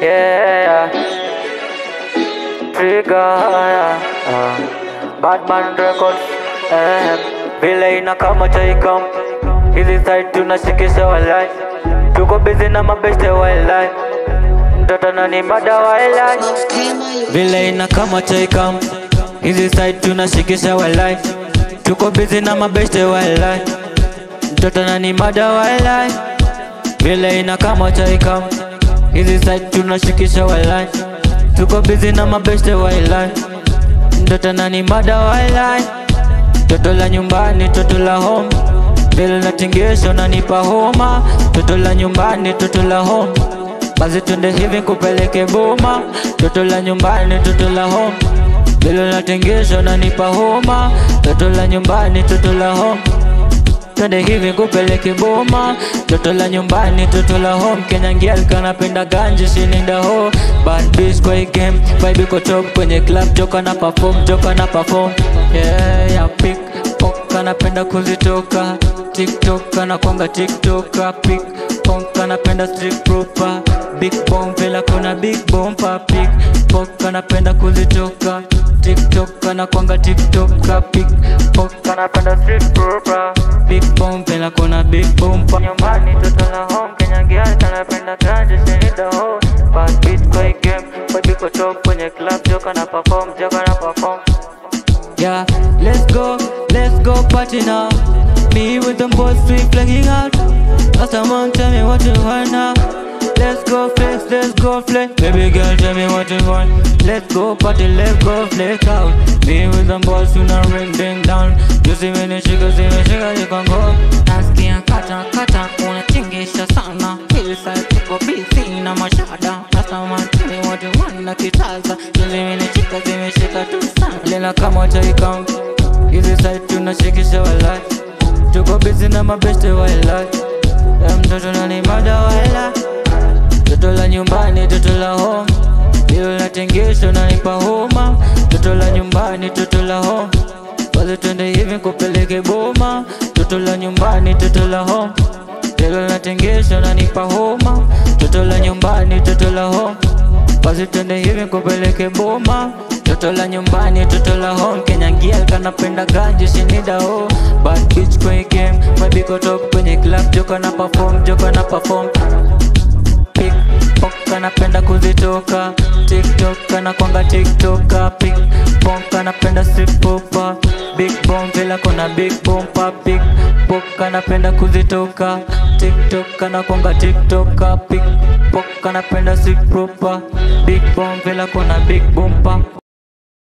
Yeah. Trigger. Uh, Batman Records. Eh. Vile inakama chaikam hizi side tunashikisha walai tuko busy na mabeste walai mtoto nani mada walai vile inakama chaikam hizi side tunashikisha walai tuko busy na mabeste walai mtoto nani mada walai vile inakama chaikam hizi side tunashikisha walai tuko busy na mabeste walai mtoto nani mada walai toto la nyumbani toto la home vile natingisha unanipa homa toto la nyumbani toto la home basi twende hivi kupeleke boma toto la nyumbani toto la home vile natingisha unanipa homa toto la nyumbani toto la home twende hivi kupeleke boma toto la nyumbani toto la home Kenya girl kanapenda ganji shininda ho bad bitch kwa hii game vibe iko top kwenye club joka na perform joka na perform yeah ya pick pok kanapenda kuzitoka tiktok kanakwanga tiktoka pick pok kanapenda street proper big bomb vela kuna big bomba pick pok kanapenda kuzitoka tiktok kanakwanga tiktoka pick pok kanapenda street proper big bomb vela kuna big bomba nyumbani toto la home Kenya girl kanapenda ganji shinida ho bad bitch kwa hii game vibe iko top kwenye club joka na perform joka na perform Yeah, let's go, let's go party now. Me with them boys, we flagging out. Last someone tell me what you want now. Let's go flex, let's go flex. Baby girl, tell me what you want. Let's go party, let's go flex out. Me with them boys, you know ring ding down. You see me, the sugar, see me, sugar, you can go. Nasikia kata kata unatingisha sana Hilsa tuko busy na mashada Rasta man tell me what you want na kitaza Juzi minishika zimeshika tu sana Lena kama chaikam Hizi side tunashikisha walai Tuko busy na mabeste walai Ya mtoto nani mada walai Toto la nyumbani, toto la home Lilo natengesho nanipa homa Toto la nyumbani, toto la home Basi twende hivi kupeleke boma Toto la nyumbani, toto la home Lilo natengesho nanipa homa Toto la nyumbani, toto la home basi twende hivi kupeleke boma toto la nyumbani toto la home Kenya girl kanapenda ganji shinida ho bad bitch kwenye game mabiko top kwenye club joka na perform joka na perform pick pok kanapenda kuzitoka tiktok kanakwanga tiktoka pick pok kanapenda strip popa big bomb vila kona big bomba pick pok kanapenda kuzitoka tiktok kanakwanga tiktoka pick pok kanapenda strip popa big bomb vila kona big bomba